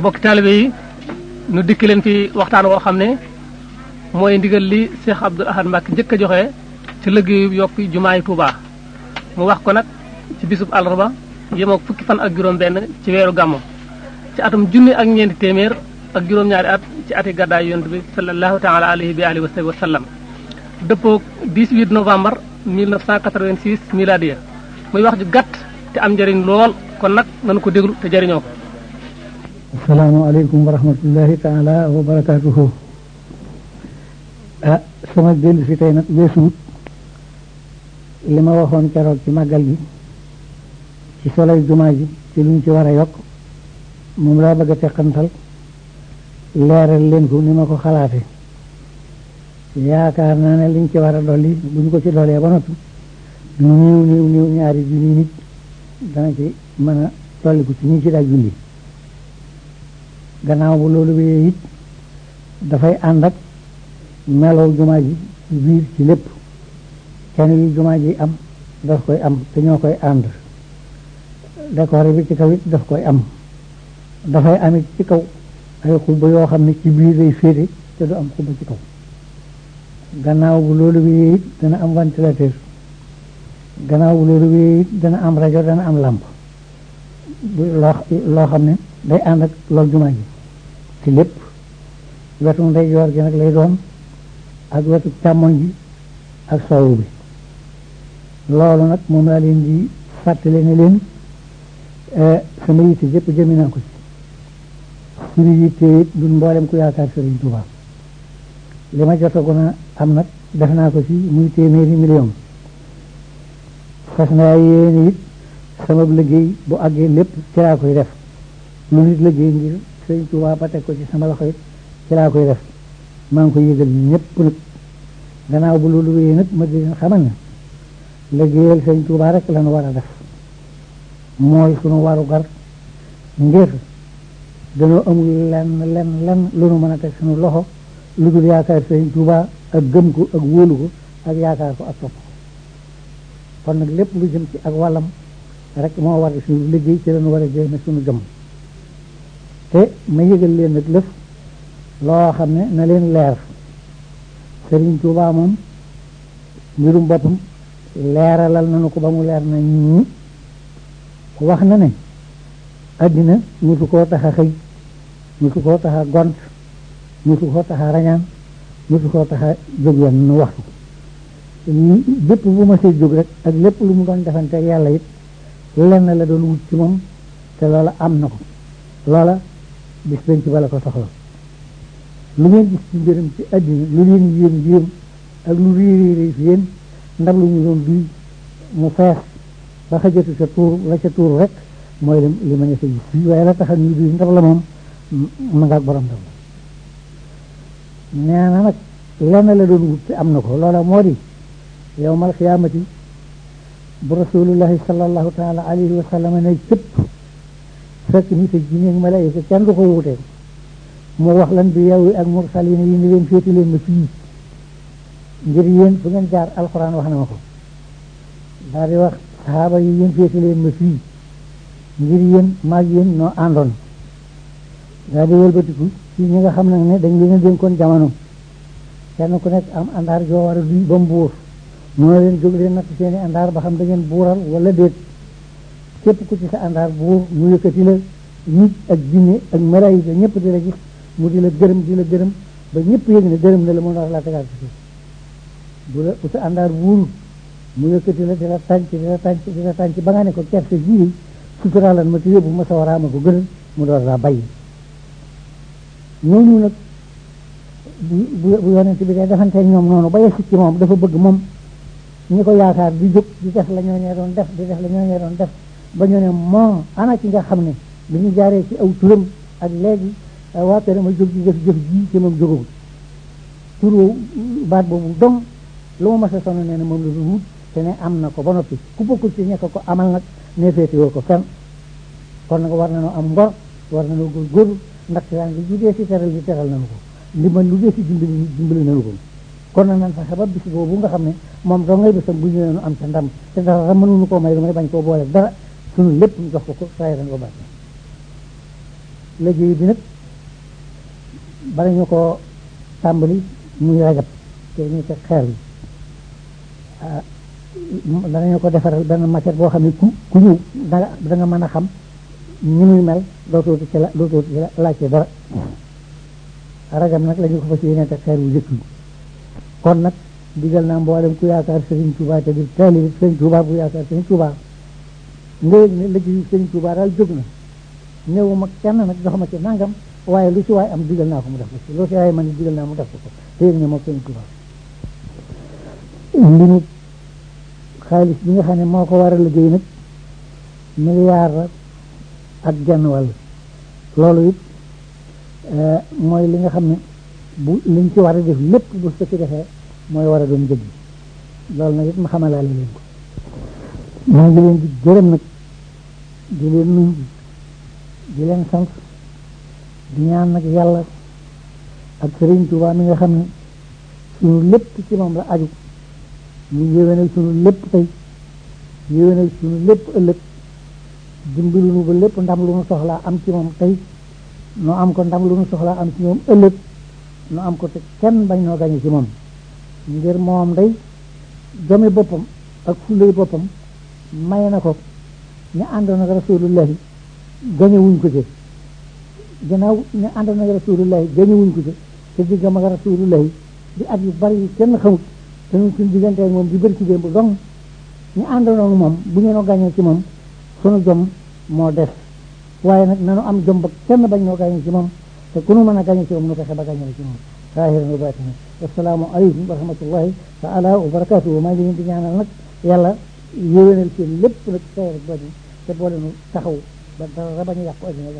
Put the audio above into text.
bokk taalibe yi nu dikk leen fi waxtaan woo xam ne mooy ndigal li Cheikh Abdoul Ahad Mbacké njëkk a joxe ci liggéeyu yokk jumaay Touba mu wax ko nag ci bisub àllarba yemook fukki fan ak juróom benn ci weeru gàmmu ci atum junni ak ñeenti téeméer ak juróom-ñaari at ci ati gàddaay yonent bi sallallahu taala alayhi bi alihi wa sallam dëppook 18 novembre 1986 miladiya muy wax ju gàtt te am njëriñ lool kon nag nanu ko déglu te jëriñoo ko asalaamaaleykum wa rahmatullahi taala wa barakaatuhu ah sama dellu si tey nag weesuut li ma waxoon keroog ci màggal gi ci soley jumaa ji ci luñ ci war a yokk moom laa bëgg a teqantal leeral leen ko ni ma ko xalaate yaakaar naa ne liñ ci war a dolli buñ ko ci dollee ba noppi niiw niiw niiw ñaari junni nit dana ci mën a dolliku ci ñi ci daa julli gannaaw bu loolu wéyee it dafay ànd ak melow jumaa ji ci biir ci lépp kenn yi jumaa ji am daf koy am te ñoo koy ànd décor bi ci kaw it daf koy am dafay amit ci kaw ay xubba yoo xam ne ci biir lay féete te du am xubba ci kaw gannaaw bu loolu wéyee it dana am ventilateur gannaaw bu loolu wéyee it dana am rajo dana am làmp loo loo xam ne day ànd ak loolu jumaa ji ci lépp wetu ndeyjoor gi nag lay doon ak wetu càmmoñ bi ak soowu bi loolu nag moom laa leen di fàttali ne leen sama yitte yëpp jëmi naa ko ci suñu yitte it duñ mboolem ku yaakaar Sëriñ Tuubaa li ma jotagoon a am nag def naa ko ci muy téeméeri million fas naa yéene it sama liggéey bu àggee lépp ci laa koy def lu nit liggéey ngir Sëriñ Tuubaa ba teg ko ci sama loxo it ci laa koy def maa ngi koy yëgal ñëpp nag gannaaw bu loolu wéyee nag ma di leen xamal ne liggéeyal Sëriñ Tuubaa rek lañu war a def mooy sunu waru gar ngir dañoo amul lenn lenn lenn lu nu mën a teg sunu loxo lu dul yaakaar Sëriñ Tuubaa ak gëm ko ak wóolu ko ak yaakaar ko ak topp ko kon nag lépp lu jëm ci ak wàllam rek moo war a suñu liggéey ci lañu war a jéeme suñu jëm te ma yëgal leen nag lëf loo xam ne na leen leer Sëriñ Tuubaa moom mbirum boppam leeralal nañu ko ba mu leer na ñi wax na ne addina musu koo tax a xëy musu koo tax a gont musu koo tax a rañaan musu koo tax a jóg yenn nu waxtu bépp bu ma see jóg rek ak lépp lu mu doon defante ak yàlla it lenn la doon wut ci moom te loola am na ko loola bis penc bala ko soxla lu ngeen gis ci mbiram ci addina lu leen yéem yéem ak lu réy réy fi yéen ndab lu ñu doon duy mu fees ba xajatu sa tuur la ca tuur rek mooy li ma ñëfe gis fii waaye la taxal ñu duy ndab la moom ma ngaak borom ndab la nee na nag lenn la doon wut te am na ko loola moo di yowmal xiyaamati bu rasulullahi sallallahu taala alayhi wa sallam ne cëpp fekk nit ak jinne ak malaayika kenn du ko wutee mu wax lan bi yow ak mursalina yi ni leen féeti leen ma fii ngir yéen fu ngeen jaar alxuraan wax na ma ko daal di wax saxaaba yi yéen féeti leen ma fii ngir yéen maag yéen noo àndoon daal di wëlbatiku ci ñi nga xam nag ne dañ leen a dénkoon jamono kenn ku nekk am àndaar joo war a duy ba mu buur moo leen jóg leen natt seeni àndaar ba xam da ngeen buural wala déet képp ku ci sa àndaar buur mu yëkkati la nit ak jinne ak malaayika ñëpp di la gis mu di la gërëm di la gërëm ba ñëpp yëg ne gërëm na la mu wax laa tegaat ci suuf bu la bu sa àndaar buur mu yëkkati la di la tànc di la tànc di la tànc ba nga ne ko kerte jii suturaalan ma te yóbbu ma sa waraama ko gënal mu door laa bàyyi ñooñu nag bu bu yonent bi dee defanteeg ñoom noonu ba yegsi ci moom dafa bëgg moom ñi ko yaakaar di jóg di def la ñooñee doon def di def la ñooñee doon def ba ñu ne moo ana ci nga xam ne bi ñu jaaree ci aw turam ak léegi waa kër ma jóg di jëf jëf ji ci moom jógagul tur baat boobu dong lu ma mas a sonn nee na moom la du wut te ne am na ko ba noppi ku bokkul ci ñekk ko amal nag ne féetewoo ko fenn kon nag war nañoo am ngor war nañoo góorgóorlu ndax yaa ngi ju dee si teral bi teral nañu ko ndimbal lu dee si dimbali dimbali nañu ko kon nag nan fexe ba bis boobu nga xam ne moom doo ngay bisam bu ñu leen am ca ndam te dara mënuñu koo may lu may bañ koo boole dara suñu lépp ñu jox ko ko saa yaran ko bàcc liggéey bi nag bala ñu ko tàmbali muy rajab te ñu teg xeer yi danañu ko defaral benn maquette boo xam ne ku ku ñëw danga da nga mën a xam ni muy mel dootoo ci la dootoo ci laajte dara rajab nag la ñu ko fas yéene teg xeer wu jëkk yi kon nag digal naa mboolem ku yaakaar Serigne Touba te di taalibe Serigne Touba bu yaakaar Serigne Touba nga yëg ne liggéeyu Serigne Touba daal jóg na ñëw ma kenn nag jox ma ci nangam waaye lu ci waay am digal naa ko mu def ko ci lu ci waay man digal naa mu def ko ko te yëg ne moom Serigne Touba li mu xaalis bi nga xam ne moo ko war a liggéey nag milliard ak genn wàll loolu it mooy li nga xam ne bu liñ ci war a def lépp bu ko ci defee mooy war a doon jëg loolu nag it ma xamalaale leen ko maa ngi leen di gërëm nag di leen nuyu di leen sant di ñaan nag yàlla ak Sëriñ Tuubaa mi nga xam ne suñu lépp ci moom la aju ñu yéwénal suñu lépp tey yéwénal suñu lépp ëllëg dimbali nu ba lépp ndam lu nu soxlaa am ci moom tey noo am ko ndam lu nu soxlaa am ci moom ëllëg nu am ko te kenn bañ noo gañe ci moom ngir moom day jomi boppam ak fulay boppam may na ko ñu àndoon ak rasulullahi gañe wuñ ko ci gannaaw ñu àndoon ak rasulullahi gañe wuñ ko ci te diggam ak rasulullahi di at yu bari yu kenn xamut te ñun suñu diggante ak moom di bëri ci démb dong ñu àndoon ak moom bu ñu noo gañee ci moom sunu jom moo des waaye nag nanu am jom ba kenn bañ noo gañe ci moom te ku nu mën a gañe ci moom nu fexe ba gañe ci moom zaahiran wa baatinan assalaamu aleykum wa rahmatullahi taala wa barakatuhu maa ngi leen di ñaanal nag yàlla yéwénal seen lépp nag sayar bañu te boole nu taxaw ba dara bañ a yàqu addina